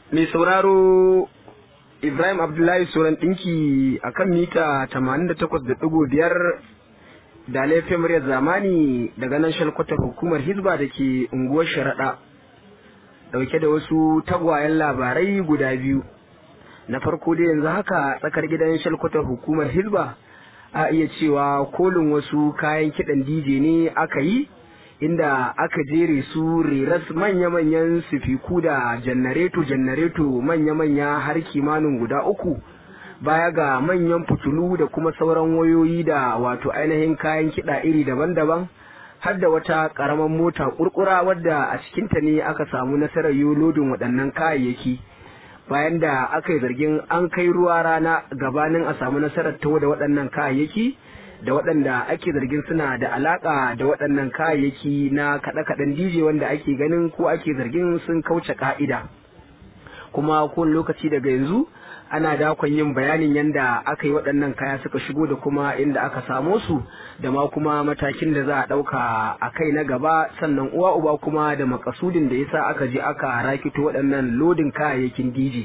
mai sauraro Ibrahim Abdullahi Soran ɗinki a kan mita 88.5 da laifin muryar zamani daga nan shalkwatar hukumar Hizba da ke unguwar Sharaɗa. Ɗauke da wasu tagwayen labarai guda biyu. Na farko dai yanzu haka tsakar gidan shalkwatar hukumar Hizba a iya cewa kolin wasu kayan kiɗan DJ ne aka yi. inda aka jere su reras manya-manyan sifiku da janareto-janareto manya-manya har kimanin guda uku baya ga manyan fitulu da kuma sauran wayoyi da wato ainihin kayan kiɗa iri daban-daban har da wata ƙaramin mota ƙurƙura wadda a cikinta ne aka samu nasarar yi lodin waɗannan kayayyaki bayan da aka yi zargin an kai ruwa rana gabanin a samu nasarar tawo da waɗannan kayayyaki da waɗanda ake zargin suna da alaƙa da waɗannan kayayyaki na kaɗe-kaɗen DJ wanda ake ganin ko ake zargin sun kauce ƙa'ida. Kuma kowane lokaci daga yanzu ana dakon yin bayanin yadda aka yi waɗannan kaya suka shigo da kuma inda aka samo su da ma kuma matakin da za a ɗauka a kai na gaba sannan uwa uba kuma da makasudin da yasa aka je aka rakito waɗannan lodin kayayyakin DJ.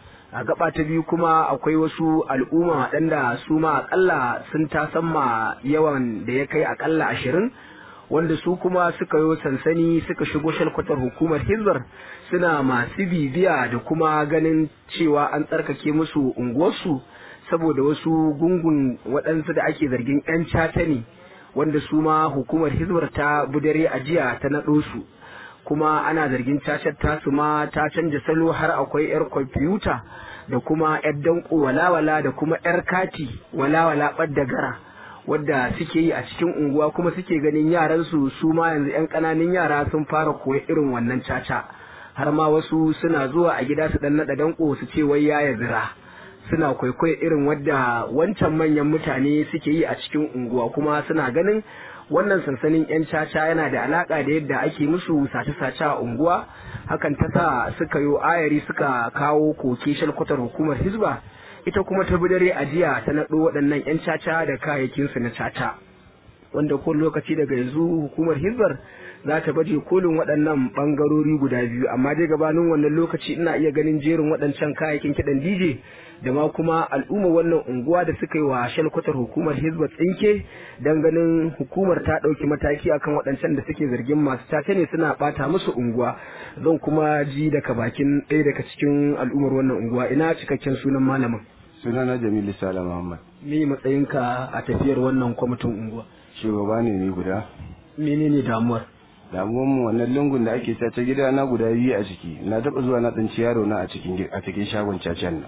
a gaba ta biyu kuma akwai wasu al'umma waɗanda su ma akalla sun tasamma yawan da ya kai akalla ashirin wanda su kuma suka yi sansani suka shigo shalkwatar hukumar hizbar suna masu bibiya da kuma ganin cewa an tsarkake musu unguwarsu saboda wasu gungun waɗansu da ake zargin 'yan cata ne wanda su ma hukumar hizbar ta budare a jiya ta naɗo su kuma ana zargin cacar tasu ma ta canja salo har akwai 'yar kwamfuta da kuma 'yar danko walawala da kuma 'yar kati walawala ɓadda gara wadda suke yi a cikin unguwa kuma suke ganin yaran su su ma yanzu 'yan ƙananan yara sun fara koya irin wannan caca har ma wasu suna zuwa a gida su dan naɗa danko su ce wai yaya zira suna kwaikwayo irin wadda wancan manyan mutane suke yi a cikin unguwa kuma suna ganin wannan sansanin 'yan caca yana da alaka da yadda ake musu sace-sace a unguwa hakan ta sa suka yi ayari suka kawo koke shalkwatar hukumar hizba ita kuma ta dare a jiya ta naɗo waɗannan 'yan caca da kayayyakinsu na caca wanda ko lokaci daga yanzu hukumar hizbar za ta baje kolin waɗannan ɓangarori guda biyu amma dai gabanin wannan lokaci ina iya ganin jerin waɗancan kayayyakin kiɗan dj da ma kuma al'umma wannan unguwa da suka yi wa shalkwatar hukumar hizba tsinke don ganin hukumar ta ɗauki mataki akan waɗancan da suke zargin masu caca ne suna ɓata musu unguwa zan kuma ji daga bakin ɗaya daga cikin al'ummar wannan unguwa ina cikakken sunan malamin sunana jamilu sala muhammad me matsayinka a tafiyar wannan kwamitin unguwa shugaba ne ni guda menene damuwar damuwar mu wannan lungun da ake sace gida na guda biyu a ciki na taɓa zuwa na tsinci yaro na a cikin a cikin shagon cacen nan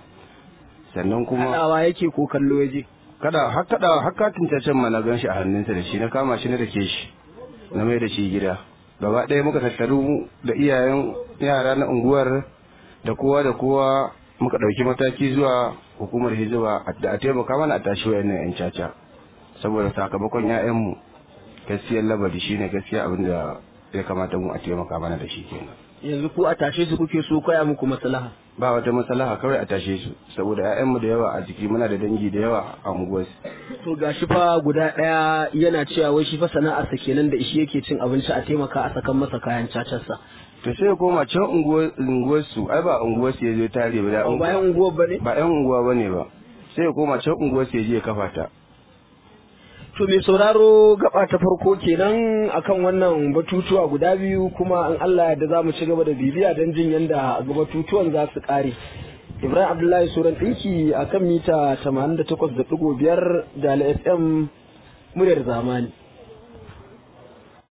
sannan kuma haɗawa yake ko kallo yaje kada har kada har katin cacen ma na gan shi a hannunsa da shi na kama shi na dake shi na mai da shi gida gaba ɗaya muka tattaru da iyayen yara na unguwar da kowa da kowa muka ɗauki mataki zuwa hukumar hijira da a taimaka mana a tashi wayannan 'yan caca saboda sakamakon 'ya'yanmu gaskiyar labari shine gaskiya abin da ya kamata mu a taimaka mana da shi kenan yanzu ko a tashe su kuke so koya muku maslaha ba wata maslaha kawai a tashe su saboda 'ya'yanmu da yawa a jiki muna da dangi da yawa a unguwar to gashi fa guda ɗaya yana cewa wai shi fa sana'arsa kenan da shi yake cin abinci a taimaka a sakan masa kayan cacarsa to sai ya koma can unguwar su ai ba unguwar su ya zo tare ba da ba yan unguwar bane ba yan unguwa bane ba sai ya koma can unguwar su ya je ya kafa ta To mai sauraro gaba ta farko kenan akan wannan batutuwa guda biyu kuma an Allah yadda za mu ci gaba da bibiya don jin yadda batutuwan za su kare. Ibrahim Abdullahi Suran ɗinki a kan mita 88.5 da FM muryar zamani.